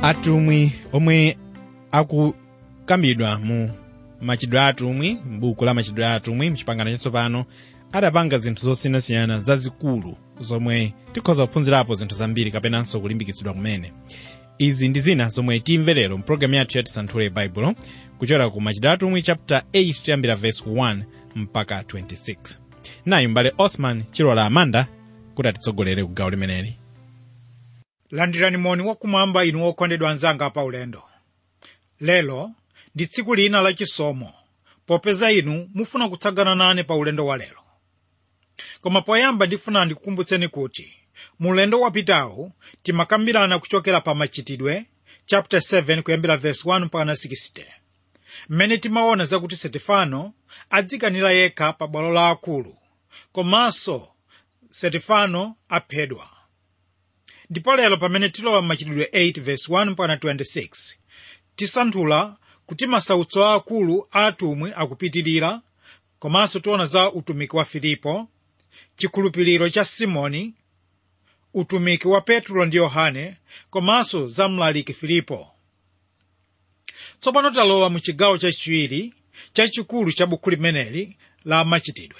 atumwi omwe akukambidwa mu machitidwe a atumwi m'buku la machitidwe a atumwi mchipangano chatsopano adapanga zinthu zosiyanasiyana zazikulu zomwe tikhoza kuphunzirapo zinthu zambiri kapenanso kulimbikitsidwa kumene izi ndi zina zomwe timve lero mpulogalamu yathu yati santhule baibulo kuchokera ku machitidwe a atumwi chapter 8 tiyambira verse 1 mpaka 26 nayi mbale osman chilola amanda kuti atitsogolere ku gawo limeneli landirani moni wakumwamba inu okondedwa anzanga pa ulendo lero ndi tsiku lina lachisomo popeza inu mufuna kutsagana nane pa ulendo wa lero koma poyamba ndifuna ndikukumbutseni kuti mu ulendo wapitawu timakambirana kuchokera pa machitidwe chapter 7 kuyambira verse 1 mpaka 60 mmene timaona zakuti setifano adzikanira yekha pa bwalo la akulu komanso setifano aphedwa ndipo lero pamene tilowa m'machitidwe 8 verse 1 mpaka 26 tisanthula kuti masautso aakulu a atumwi akupitirira komanso tiona za utumiki wa filipo chikhulupiriro cha simoni utumiki wa petro ndi yohane komanso za mlaliki filipo tsopano talowa mu chigawo chachiwiri chachikulu cha buku limeneli la machitidwe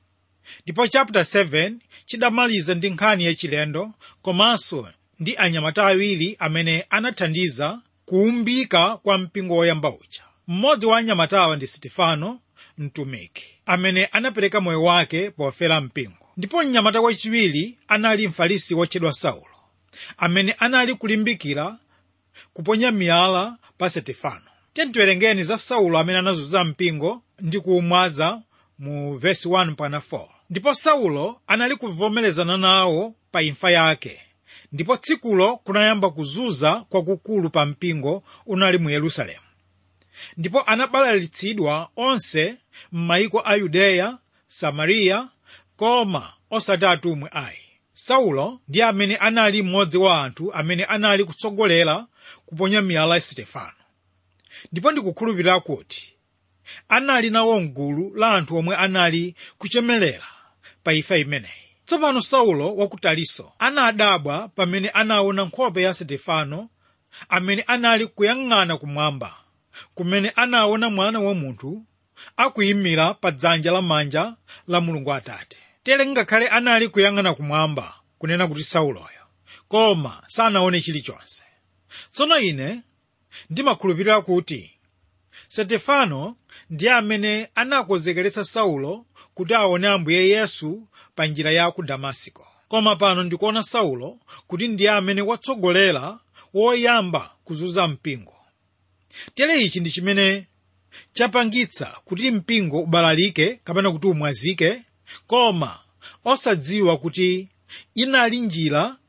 ndipo chapter 7 chidamaliza ndi nkhani yachilendo komanso ndi anyamata awiri amene anathandiza kuumbika kwa mpingo woyamba uja mmodzi wa anyamatawa ndi sitifano mtumiki amene anapereka moyo wake pofera mpingo ndipo mnyamata wachiwiri anali mfarisi wotchedwa saulo amene anali kulimbikira kuponya miyala pa sitifano tiwerengeni za saulo amene anazunza mpingo ndi kuumwaza mu vesi 1 mpaka 4 ndipo saulo anali kuvomerezana nawo pa imfa yake ndipo tsikulo kunayamba kuzunza kwakukulu pa mpingo unali mu yerusalemu ndipo anabalalitsidwa onse m'mayiko a yudeya samariya koma osati atumwi ayi saulo ndi amene anali mmodzi wa anthu amene anali kutsogolera kuponya miyala ya sitefano ndipo ndikukhulupirira kuti anali nawo mgulu la anthu omwe anali kuchemelera pa imfa imeneyi tsopano saulo wa ku taliso anadabwa pamene anaona nkhope ya sitefano amene anali kuyang'ana kumwamba kumene anaona mwana wa munthu akuyimira pa dzanja lamanja la mulungu atate tere ngakhale anali kuyang'ana kumwamba kunena kuti sauloyo koma sanaone chilichonse tsono ine ndimakhulupirira kuti sitefano ndiye amene anakonzekeretsa saulo kuti aone ambuye yesu pa njira ya ku damasiko koma pano ndikuona saulo kuti ndiye amene watsogolera woyamba kuzunza mpingo tere ichi ndi chimene chapangitsa kuti mpingo ubalalike kapena kuti umwazike koma osadziwa kuti inali njira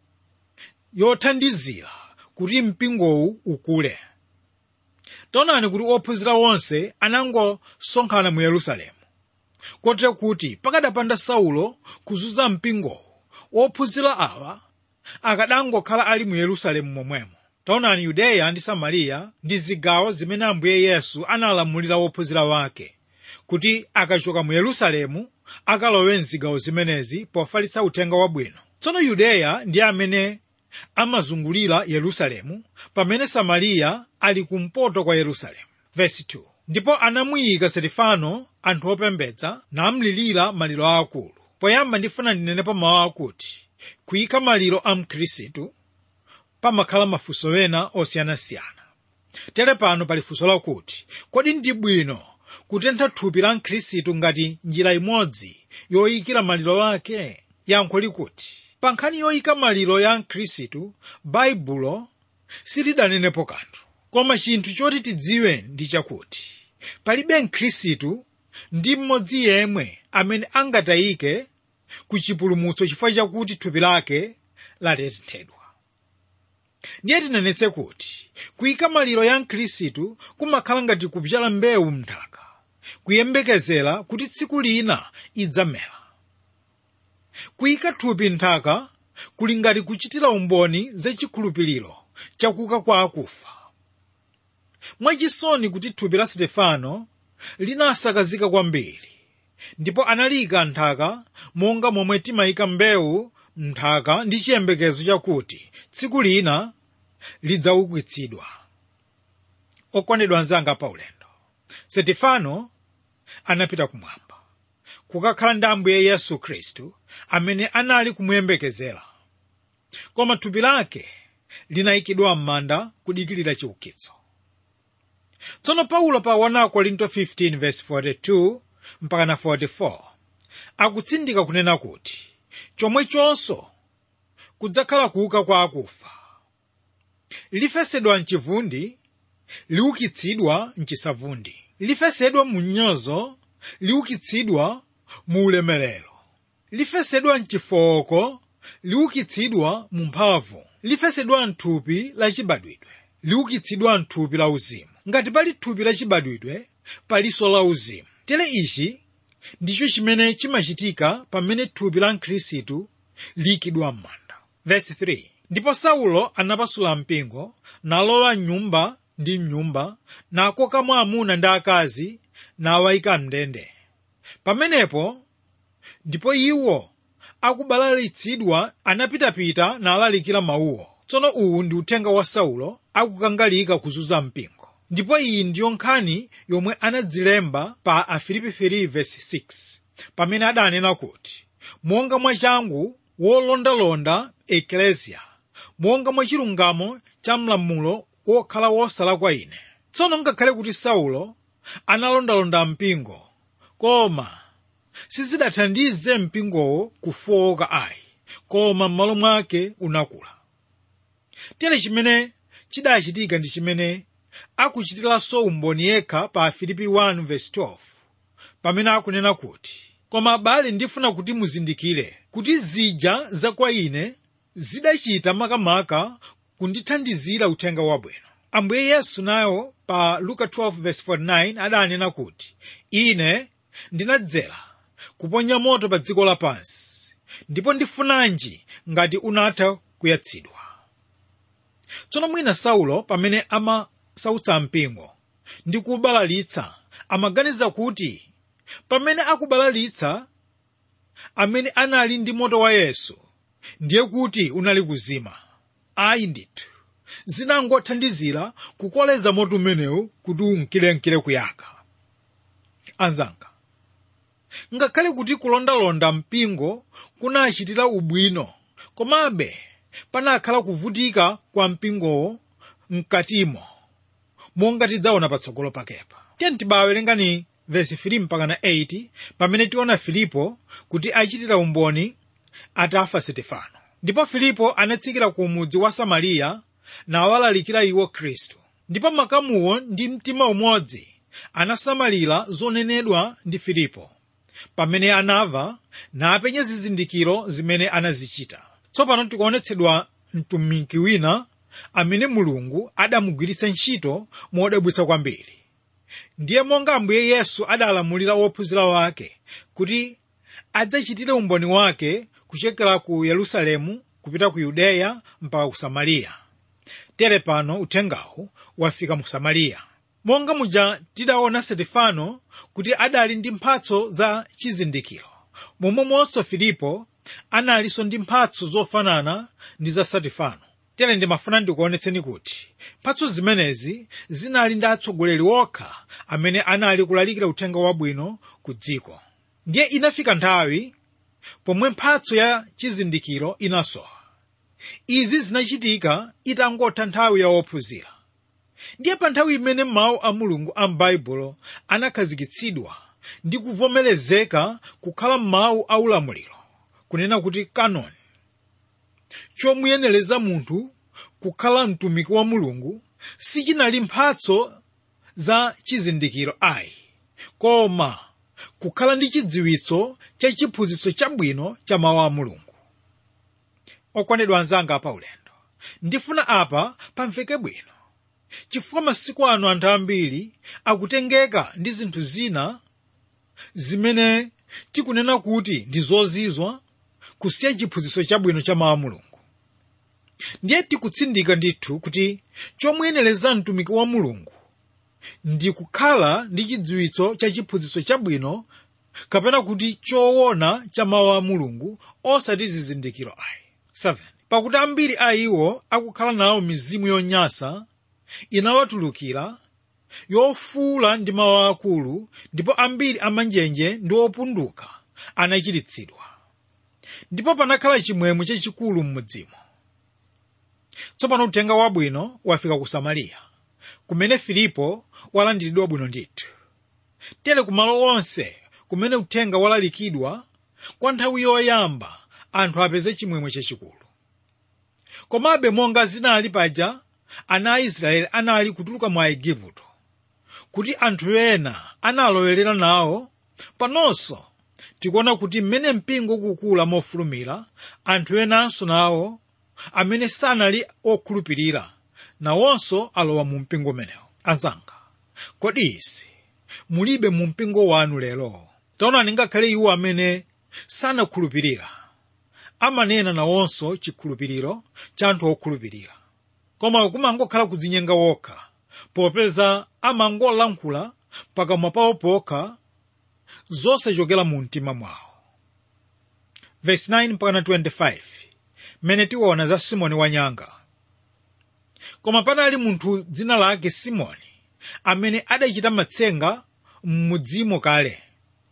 yothandizira kuti mpingowu ukule taonani kuti ophunzira onse anangosonkhana mu yerusalemu kotero kuti pakadapanda saulo kuzunza mpingowu ophunzira awa akadangokhala ali mu yerusalemu momwemo taonani yudeya ndi samariya ndi zigawo zimene ambuye yesu analamulira wophunzira wake kuti akachoka mu yerusalemu akalowe mzigawo zimenezi pofalitsa uthenga wabwino tsono yudeya ndi amene amazungulira yerusalemu pamene samariya ali kumpoto kwa yerusalemu Verse 2. ndipo anamuyika setifano anthu opembedza namlilira maliro aakulu poyamba ndifuna ndinenepo mawu akuti kuyika maliro a mkhristu pamakhala mafunso ena osiyanasiyana tere pano pali funso lakuti kodi ndi bwino kutentha thupi la mkhristu ngati njira imodzi yoyikira maliro ake yankho likuti pa nkhani yoyika maliro ya mkhristu baibulo silidanenepo kanthu koma chinthu choti tidziwe ndi chakuti palibe mkhristu ndi mmodzi yemwe amene angatayike ku chipulumutso chifukwa chakuti thupi lake latenthedwa ndiye tinenetse kuti kuyika maliro ya mkhristu kumakhala ngati kupyala mbewu mnthaka kuyembekezera kuti tsiku lina idzamera kuyika thupi nthaka kuli ngati kuchitira umboni zachikhulupiriro chakuka kwa akufa mwachisoni kuti thupi la sitefano linasakazika kwambiri ndipo analiyika nthaka monga momwe timayika mbewu nthaka ndi chiyembekezo chakuti tsiku lina lidzaukitsidwa okondedwa anzanga pa ulendo setifano anapita kumwamba kukakhala ndi ambuye yesu khristu amene anali kumuyembekezera koma thupi lake linayikidwa m'manda kudikilira chiukitso tsono paulo pa 1 korinto 15:42 mpaka na 44 akutsindika kunena kuti chomwechonso kudzakhala kuuka kwa akufa lifesedwa mchivundi liukitsidwa mchisavundi lifesedwa mu mnyozo liukitsidwa mu ulemerero lifesedwa mchifooko liukitsidwa mu mphamvu lifesedwa mthupi lachibadwidwe liukitsidwa mthupi la uzimu ngati pali thupi lachibadwidwe palinso la uzimu tere ichi ndicho chimene chimachitika pamene thupi la mkhristu liyikidwa m'manda verse 3 ndipo saulo anapasula mpingo nalowa mnyumba ndi mnyumba nakokamo amuna ndi akazi nawayika mndende pamenepo ndipo iwo akubalalitsidwa anapitapita nalalikira mawuwo tsono uwu ndi uthenga wa saulo akukangalika kuzunza mpingo ndipo iyi ndiyo nkhani yomwe anadzilemba pa afilipi 3:6 pamene adanena kuti monga mwachangu wolondalonda eklesia monga mwa chilungamo cha mlamulo wokhala wosala kwa ine tsono ngakhale kuti saulo analondalonda mpingo koma sizidathandize mpingowo kufowoka ayi koma m'malo mwake unakula tere chimene chidachitika ndi chimene akuchitiranso umboni yekha pa filipi 1:12 pamene akunena kuti koma abale ndifuna kuti muzindikire kuti zija za kwa ine zidachita makamaka kundithandizira uthenga wabwino ambuye yesu nayo pa luka 12:49 adanena kuti ine ndinadzera kuponya moto pa dziko lapansi ndipo ndifunanji ngati unatha kuyatsidwa tsono mwina saulo pamene amasautsa mpingo ndi kubalalitsa amaganiza kuti pamene akubalalitsa amene anali ndi moto wa yesu ndiye kuti unali kuzima ayi ndithu zinangothandizira kukoleza moto umenewu kuti unkilenkile kuyaka anzanga ngakhale kuti kulondalonda mpingo kunachitira ubwino komabe panakhala kuvutika kwa mpingowo mkatimo monga tidzaona patsogolo pakepa tiye tibawerengani vesi 3 mpaka na 8 pamene tiona filipo kuti achitira umboni atafa sitefano ndipo filipo anatsikira ku mudzi wa samariya nawalalikira iwo khristu ndipo makamuwo ndi mtima umodzi anasamalira zonenedwa ndi filipo pamene anamva napenya zizindikiro zimene anazichita tsopano tikuonetsedwa mtumiki wina amene mulungu adamugwiritsa ntchito modabwitsa kwambiri ndiye monga ambuye yesu adalamulira wophunzira wake kuti adzachitire umboni wake kuchokera ku yerusalemu kupita ku yudeya mpaka ku samariya tere pano uthengawu wafika mu samariya monga muja tidaona setifano kuti adali ndi mphatso za chizindikiro momwemonso filipo analinso ndi mphatso zofanana ndi za setifano tere ndimafuna ndikuonetseni kuti mphatso zimenezi zinali ndi atsogoleri okha amene anali kulalikira uthenga wabwino ku dziko ndiye inafika nthawi pomwe mphatso ya chizindikiro inasowa izi zinachitika itangotha nthawi ya wophunzira ndiye pa nthawi imene mawu a mulungu a m'baibulo anakhazikitsidwa ndi kuvomerezeka kukhala mawu a ulamuliro kunena kuti kanoni chomuyenereza munthu kukhala mtumiki wa mulungu sichinali mphatso za chizindikiro ayi koma kukhala ndi chidziwitso cha chiphunzitso chabwino cha mawu a mulungu okondedwa anzanga pa ulendo ndifuna apa pamveke bwino chifukwa masiku ano anthu ambiri akutengeka ndi zinthu zina zimene tikunena kuti ndi zozizwa kusiya chiphunzitso chabwino cha mawu a mulungu ndiye tikutsindika ndithu kuti chomuyenereza mtumiki wa mulungu ndi kukhala ndi chidziwitso cha chiphunzitso chabwino kapena kuti choona cha mawu a mulungu osati zizindikiro ayi 7 pakuti ambiri a iwo akukhala nawo mizimu yonyansa inawatulukira yofuula ndi mawu akulu ndipo ambiri amanjenje ndi opunduka anachiritsidwa ndipo panakhala chimwemwe chachikulu m'mudzimo tsopano uthenga wabwino wafika ku samariya kumene filipo walandiridwa bwino ndithu tere kumalo onse kumene uthenga walalikidwa kwa nthawi yoyamba anthu apeze chimwemwe chachikulu komabe monga zinali paja ana a israeli anali kutuluka mwa igupto kuti anthu ena analowerera nawo panonso tikuona kuti mmene mpingo ukukula mofulumira anthu enanso nawo amene sanali okhulupirira nawonso alowa mu mpingo umenewo anzanga kodi isi mulibe mu mpingo wanu lero taonani ngakhale iwo amene sanakhulupirira amanena nawonso chikhulupiriro cha anthu okhulupirira koma kumangokhala kudzinyenga wokha popeza amangolankhula pakamwa pawo pokha zosachokera mu mtima mwawo verse 9 mpaka 25 mmene tiona za simoni wanyanga koma panali munthu dzina lake simoni amene adachita matsenga m'mudzimo kale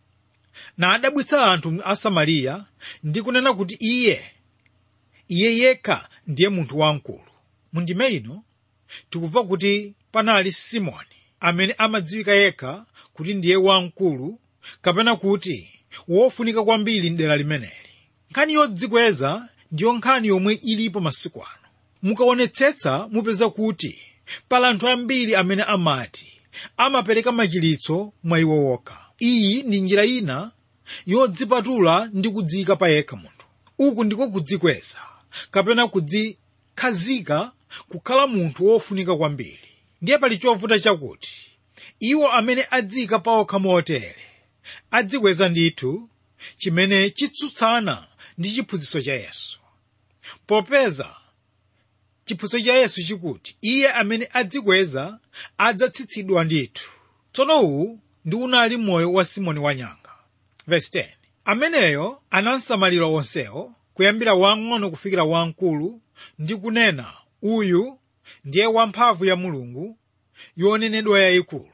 na adabwitsa anthu a samariya ndi kunena kuti iye iye yekha ndiye munthu wamkulu mundime ino tikumva kuti panali simoni amene amadziwika yekha kuti ndiye wamkulu kapena kuti wofunika kwambiri mdera limeneli nkhani yodzikweza ndiyo nkhani yomwe ilipo masiku ano mukaonetsetsa mupeza kuti pali anthu ambiri amene amati amapereka machiritso mwa iwo wokha iyi ndi njira ina yodzipatula ndi kudziyika pa yekha munthu uku ndiko kudzikweza kapena kudzikhazika kukhala munthu wofunika kwambiri ndiye pali chovuta chakuti iwo amene adziyika pa okha motere adzikweza ndithu chimene chitsutsana ndi chiphunzitso cha yesu popeza chiphunzitso cha yesu chikuti iye amene adzikweza adzatsitsidwa ndithu tsono uwu ndi unali moyo wa simoni wanyanga verse 10 ameneyo anamsamalira onsewo kuyambira wang'ono kufikira wamkulu ndi kunena uyu ndiye wamphamvu ya mulungu yonenedwa yayikulu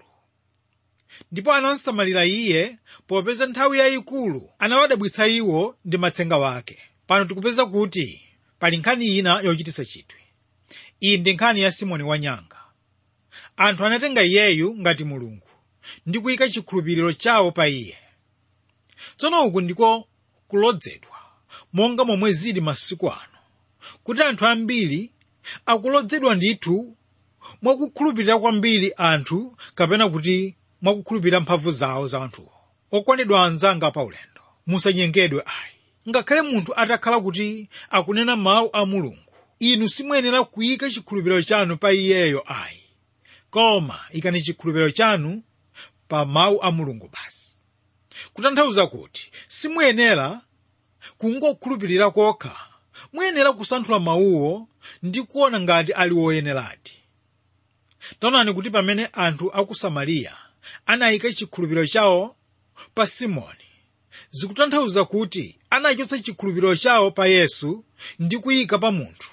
ndipo anamsamalira iye popeza nthawi yayikulu anawadabwitsa iwo ndi matsenga wake pano tikupeza kuti pali nkhani ina yochititsa chidwi iyi ndi nkhani ya simoni wanyanga anthu anatenga iyeyu ngati mulungu ndi kuyika chikhulupiriro chawo pa iye tsono uku ndiko kulodzedwa monga momwe zili masiku ano kuti anthu ambiri akulodzedwa ndithu mwakukhulupirira kwambiri anthu kapena kuti mwakukhulupirira mphamvu zawo za anthuwo okondedwa anzanga pa ulendo musanyengedwe ayi ngakhale munthu atakhala kuti akunena mawu a mulungu inu simuyenera kuyika chikhulupiriro chanu pa iyeyo ayi koma ikani chikhulupiriro chanu pa mawu a mulungu basi kutanthauza kuti simuyenera kungokhulupirira kokha muyenera kusanthula mawuwo ndi kuona ngati ali woyeneradi taonani kuti pamene anthu a ku samariya anayika chikhulupiriro chawo pa simoni zikutanthauza kuti anachotsa chikhulupiriro chawo pa yesu ndi kuyika pa munthu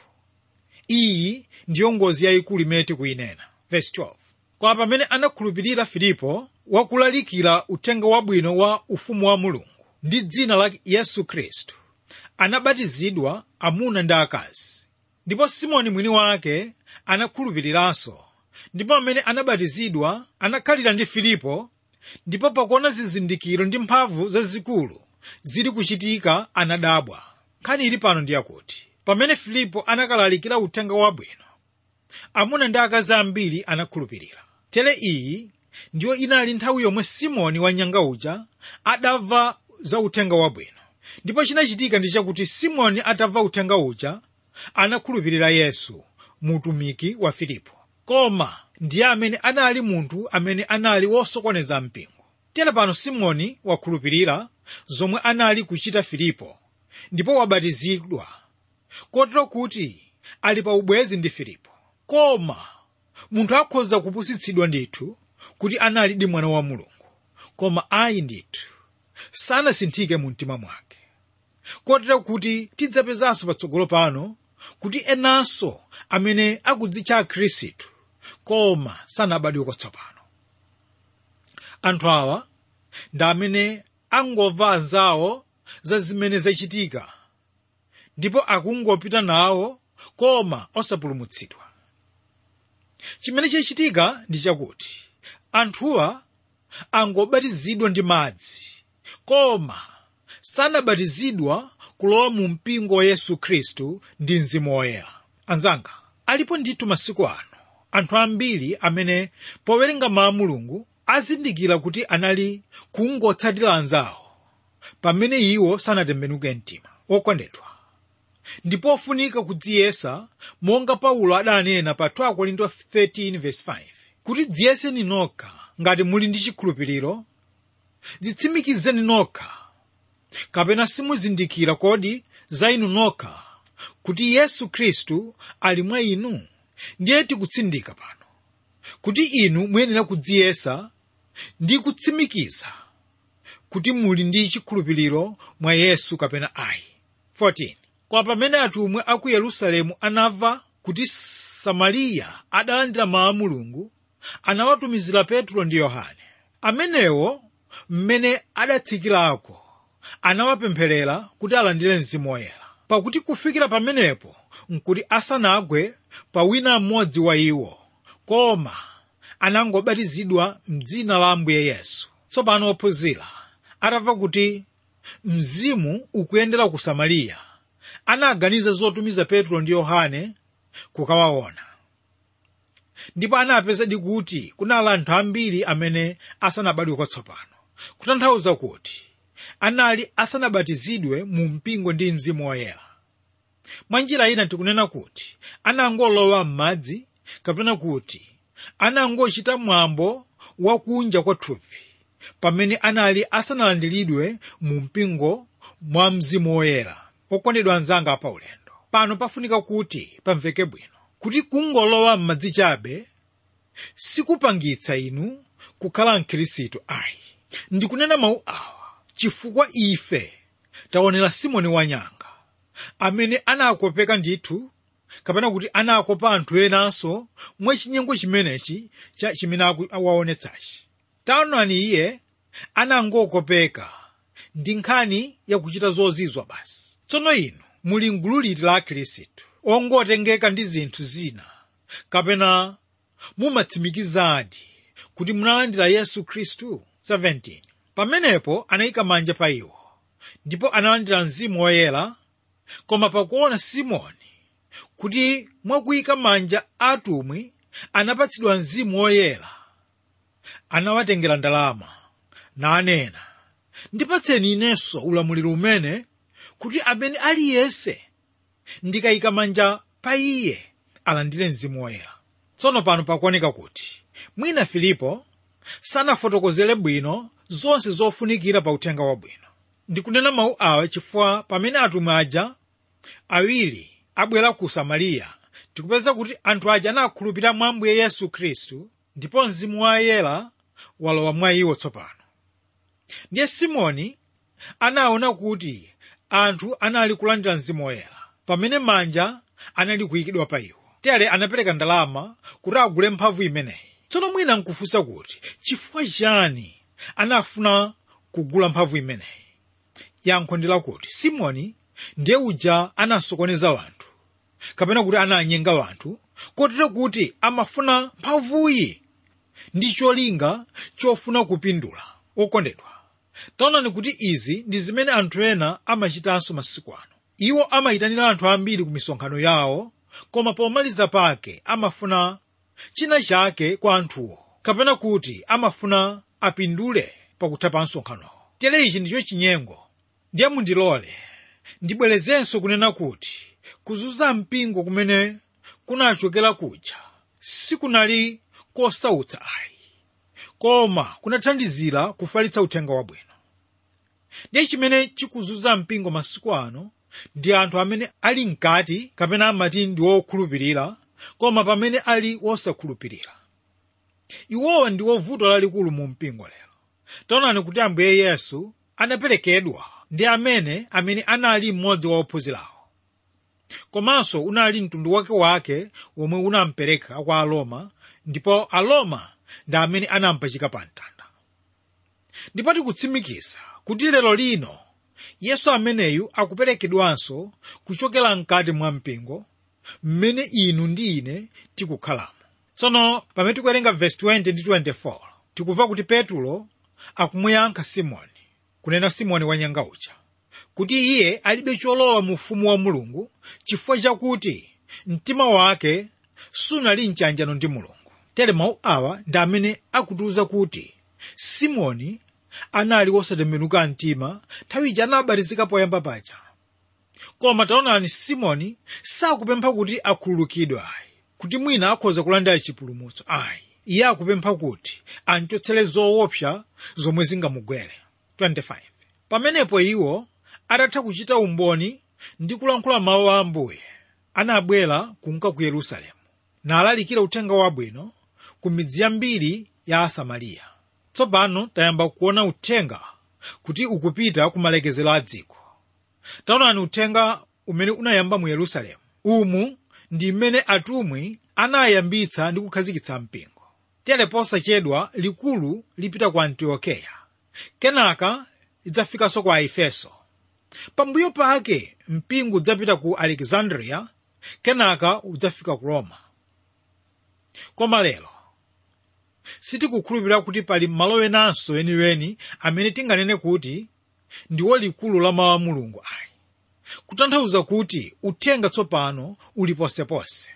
iyi ndiyo ngozi yayikulu imene tikuyinena verse 12 kwa pamene anakhulupirira filipo wakulalikira uthenga wabwino wa ufumu wa mulungu ndi dzina la yesu khristu anabatizidwa amuna ndi akazi ndipo simoni mwini wake anakhulupiriranso ndipo amene anabatizidwa anakhalira ndi filipo ndipo pakuona zizindikiro ndi mphamvu zazikulu zili kuchitika anadabwa nkhani ili pano ndi yakuti pamene filipo anakalalikira uthenga wabwino amuna ndi akazi ambiri anakhulupirira tere iyi ndiyo inali nthawi yomwe simoni wanyanga uja adamva za uthenga wabwino ndipo chinachitika ndi chakuti simoni atamva uthenga uja anakhulupirira yesu mutumiki wa filipo koma ndiye amene anali munthu amene anali wosokoneza mpingo tere pano simoni wakhulupirira zomwe anali kuchita filipo ndipo wabatizidwa kotero kuti ali pa ubwezi ndi filipo koma munthu akhoza kupusitsidwa ndithu kuti analidi mwana wa mulungu koma ayi ndithu sanasinthike mu mtima mwake kotero kuti tidzapezanso patsogolo pano kuti enanso amene akudzitcha akhristu koma sanabadwe kwatsopano anthu awa ndi amene angomva anzawo za zimene zachitika ndipo akungopita nawo koma osapulumutsidwa chimene chachitika ndi chakuti anthuwa angobatizidwa ndi madzi koma sanabatizidwa kulowa mu mpingo wa yesu khristu ndi mzimu woyera anzanga alipo ndithu masiku ano anthu ambiri amene powerenga mawu a mulungu azindikira kuti anali kungotsatira anzawo pamene iwo sanatembenuke mtima okondedwa ndipo ofunika kudziyesa monga paulo adanena pa 2 korinto 13:5 kuti dziyeseni nokha ngati muli ndi chikhulupiriro dzitsimikizeni nokha kapena simuzindikira kodi za inu nokha kuti yesu khristu ali mwa inu ndiye tikutsindika pano kuti inu muyenera kudziyesa ndi kutsimikiza kuti muli ndi chikhulupiriro mwa yesu kapena ayi 14 kwa pamene atumwi a ku yerusalemu anamva kuti samariya adalandira mawu a mulungu anawatumizira petro ndi yohane amenewo mmene adatsikirako anawapempherera kuti alandire mzimu woyera pakuti kufikira pamenepo nkuti asanagwe pa wina mmodzi wa iwo koma anangobatizidwa mdzina la ambuye yesu tsopano ophunzira atamva kuti mzimu ukuyendera ku samariya anaganiza zotumiza petro ndi yohane kukawaona ndipo anapezadi kuti kunali anthu ambiri amene asanabadwe kwatsopano kutanthauza kuti anali asanabatizidwe mu mpingo ndi mzimu woyera mwa njira ina tikunena kuti anangolowa m'madzi kapena kuti anangochita mwambo wakunja kwa thupi pamene anali asanalandiridwe mu mpingo mwa mzimu woyera okondedwa anzanga pa ulendo pano pafunika kuti pamveke bwino kuti kungolowa m'madzi chabe sikupangitsa inu kukhala mkhristu ayi ndikunena mawu awa chifukwa ife taonera simoni wanyanga amene anakopeka ndithu kapena kuti anakopa anthu enanso mwachinyengo chimenechi cha chimene awaonetsachi taonani iye anangokopeka ndi nkhani yakuchita zozizwa basi tsono inu muli mgulu liti la akhristu ongotengeka ndi zinthu zina kapena mumatsimikizadi kuti munalandira yesu khristu 17 pamenepo anayika manja pa iwo ndipo analandira mzimu woyera koma pakuona simoni kuti mwakuyika manja atumwi anapatsidwa mzimu woyera anawatengera ndalama nanena ndipatseni inenso ulamuliro umene kuti amene aliyense ndikayika manja pa iye alandire mzimu woyera tsono pano pakuoneka kuti mwina filipo sanafotokozere bwino zonse zofunikira pa uthenga wabwino ndikunena mawu awa chifukwa pamene atumwi aja awiri abwera ku samariya tikupeza kuti anthu aja anakhulupirira mwa ambuye yesu khristu ndipo mzimu woyera walowa mwa iwo tsopano ndiye simoni anaona kuti anthu anali kulandira mzimu woyera pamene manja anali kuyikidwa pa iwo tere anapereka ndalama kuti agule mphamvu imeneyi tsono mwina nkufunsa kuti chifukwa chani anafuna kugula mphamvu imeneyi yankho ndi lakuti simoni ndiye uja anasokoneza wanthu kapena kuti ananyenga wanthu kotero kuti amafuna mphamvuyi ndi cholinga chofuna kupindula okondedwa taonani kuti izi ndi zimene anthu ena amachitanso masiku ano iwo amayitanira anthu ambiri ku misonkhano yawo koma pomaliza pake amafuna china chake kwa anthuwo kapena kuti amafuna apindule pakutha pa msonkhanowo tere ichi ndicho chinyengo ndiye mundilole ndibwerezenso kunena kuti kuzunza mpingo kumene kunachokera kuja sikunali kosautsa ayi koma kunathandizira kufalitsa uthenga wabwino ndiye chimene chikuzunza mpingo masiku ano ndi anthu amene ali mkati kapena amati ndi wokhulupirira koma pamene ali wosakhulupirira iwowa ndi vuto lalikulu mu mpingo lero taonani kuti ambuye yesu anaperekedwa ndi amene amene anali mmodzi wa ophunzirawo komanso unali mtundu wake wake womwe unampereka kwa aroma ndipo aroma ndi amene anampachika pa mtanda ndipo tikutsimikiza kuti lero lino yesu ameneyu akuperekedwanso kuchokera mkati mwa mpingo mmene inu ndi ine tikukhalamo tsono pamene tikuwerenga vesi 20 ndi 24 tikumva kuti petulo akumuyankha simoni kunena simoni wanyanga uja kuti iye alibe cholowa mu ufumu wa mulungu chifukwa chakuti mtima wake sunali mchanjano ndi mulungu tere mawu awa ndi amene akutiuza kuti simoni anali wosatembenuka mtima nthawi ija anabatizika poyamba paja koma taonani simoni sakupempha kuti akhululukidwe ayi kuti mwina akhoza kulandira chipulumutso ayi iye akupempha kuti anchotsere zoopsa zomwe zingamugwere 25 pamenepo iwo atatha kuchita umboni ndi kulankhula mawu a ambuye anabwera kunka ku yerusalemu nalalikira uthenga wabwino ku midzi yambiri ya asamariya tsopano tayamba kuona uthenga kuti ukupita ku malekezero a dziko taonani uthenga umene unayamba mu yerusalemu umu ndi mmene atumwi anayambitsa ndi kukhazikitsa mpingo tere posachedwa likulu lipita ku antiokeya kenaka lidzafikanso ku aefeso pambuyo pake mpingo udzapita ku alexandria kenaka udzafika ku roma koma lero sitikukhulupirira kuti pali malo enanso eniweni amene tinganene kuti ndiwo likulu la mawu a mulungu ayi kutanthauza kuti uthenga tsopano uli posepose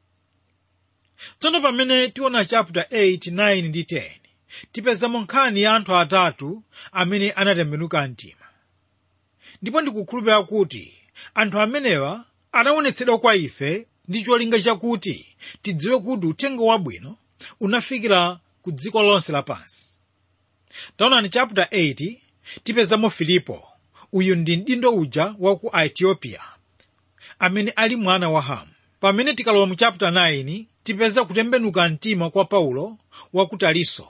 tsono pamene tiona chapter 8 9 ndi 10 tipezamo nkhani ya anthu atatu amene anatembenuka mtima ndipo ndikukhulupirira kuti anthu amenewa anaonetsedwa kwa ife ndi cholinga chakuti tidziwe kuti uthenga wabwino unafikira ku dziko lonse lapansi taonani chapter 8 tipezamo filipo uyu ndi mdindo uja wa ku ethiopia amene ali mwana wa hamu pamene tikalowa mu chapter 9 tipeza kutembenuka mtima kwa paulo wa ku taliso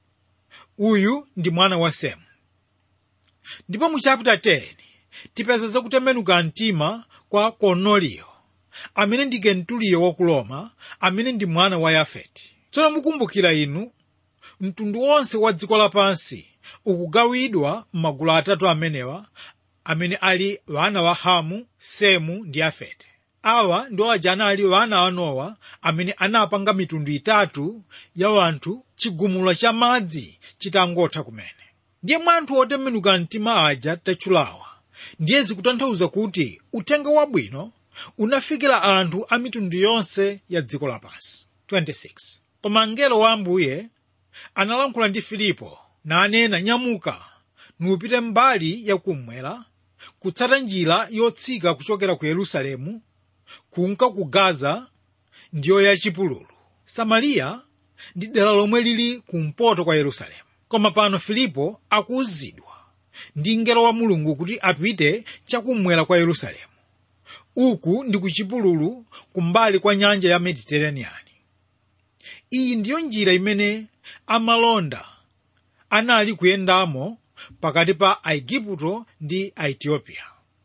uyu ndi mwana wa semu ndipo mu chapter 10 tipeza za kutembenuka mtima kwa korneliyo amene ndi kentuliyo wa ku roma amene ndi mwana wa yafeti tsono mukumbukira inu mtundu wonse wa dziko lapansi ukugawidwa m'magulu atatu amenewa amene ali wana wa hamu semu ndi yafete awa ndiwo aja anali wana a nowa amene anapanga mitundu itatu ya wanthu chigumula cha madzi chitangotha kumene ndiye mwa anthu otembenuka mtima aja tatchulawa ndiye zikutanthauza kuti uthenga wabwino unafikira anthu a mitundu yonse ya dziko lapansi 26 koma mngelo wa ambuye analankhula ndi filipo nanena nyamuka nupite mbali yakummwera kutsata njira yotsika kuchokera ku yerusalemu kunka ku gaza ndiyo yachipululu samariya ndi dera lomwe lili kumpoto kwa yerusalemu koma pano filipo akuwuzidwa ndi mngelo wa mulungu kuti apite chakummwera kwa yerusalemu uku ndi ku chipululu kumbali kwa nyanja ya mediterranean iyi ndiyo njira imene amalonda anali kuyendamo pakati pa aigupto ndi aethiopia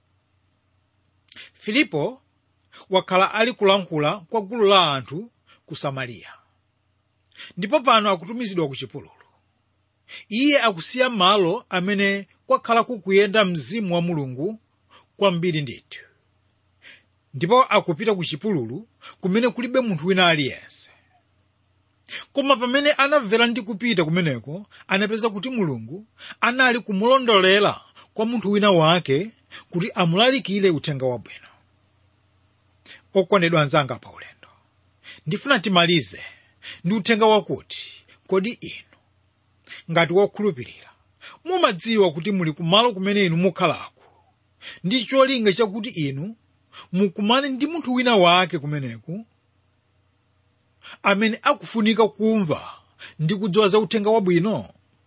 filipo wakhala ali kulankhula kwa gulu la anthu ku samariya ndipo pano akutumizidwa ku chipululu iye akusiya malo amene kwakhala kukuyenda mzimu wa mulungu kwambiri ndithu ndipo akupita ku chipululu kumene kulibe munthu wina aliyense koma pamene anamvera ndi kupita kumeneko anapeza kuti mulungu anali kumulondolera kwa munthu wina wake kuti amulalikire uthenga wabwino okondedwa anzanga pa ulendo ndifuna timalize ndi uthenga wakuti kodi inu ngati wokhulupirira mumadziwa kuti muli kumalo kumene inu mukhalako ndi cholinga chakuti inu mukumane ndi munthu wina wake kumeneku amene akufunika kumva ndi kudziwa za uthenga wabwino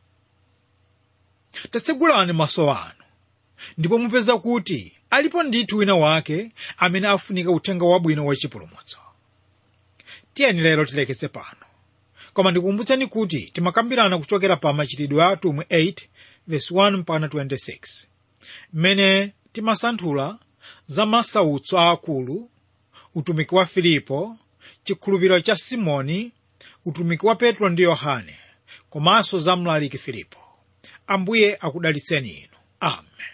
tatsegulani maso anu ndipo mupeza kuti alipo ndithu wina wake amene afunika uthenga wabwino wachipulumutso tiyeni lero tilekeze pano koma ndikukumbutsani kuti timakambirana kuchokera pa machitidwe a atumwi 8 verse 1 mpaka 26 mmene timasanthula za masautso aakulu utumiki wa filipo chikhulupiriro cha simoni utumiki wa petro ndi yohane komanso za mlaliki filipo ambuye akudalitseni inu amen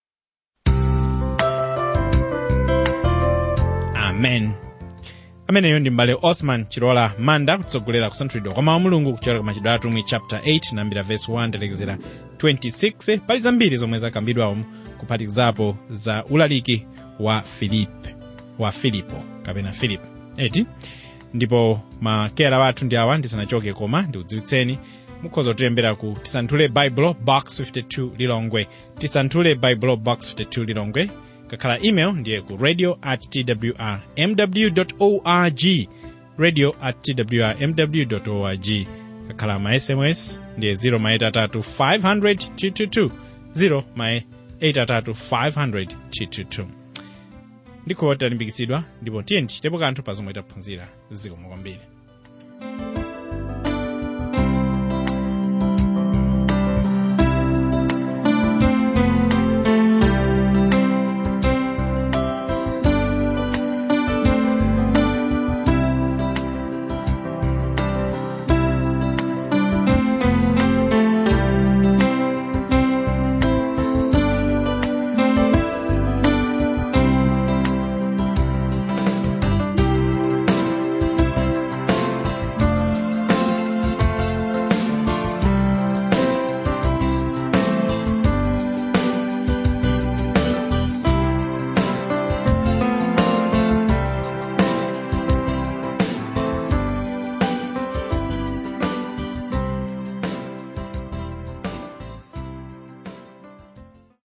amen ameneyo ndi mbale osman chilola manda kutsogolera kusanthulidwa kwa mawu a mulungu kuchokera ku machitidwe atumwi chapter 8 nambira verse 1 telekezera 26 pali zambiri zomwe zakambidwamo kuphatikizapo za ulaliki wa filipe wa filipo kapena filipo eti ndipo makera wathu ndi awa ndisanachoke koma ndikudziwitseni mukhoza kutilembera ku tisanthule bible box 52 lilongwe tisanthule bible box 52 lilongwe kakhala email ndiye ku radio at twr mw org radio at twr mw org kakhala ma sms ndiye 0 maitatu 500 222 0 maitatu 500 222 ndikho talimbikitsidwa ndipo tiye tichitepo kanthu pa zomwe taphunzira zikomo kwambiri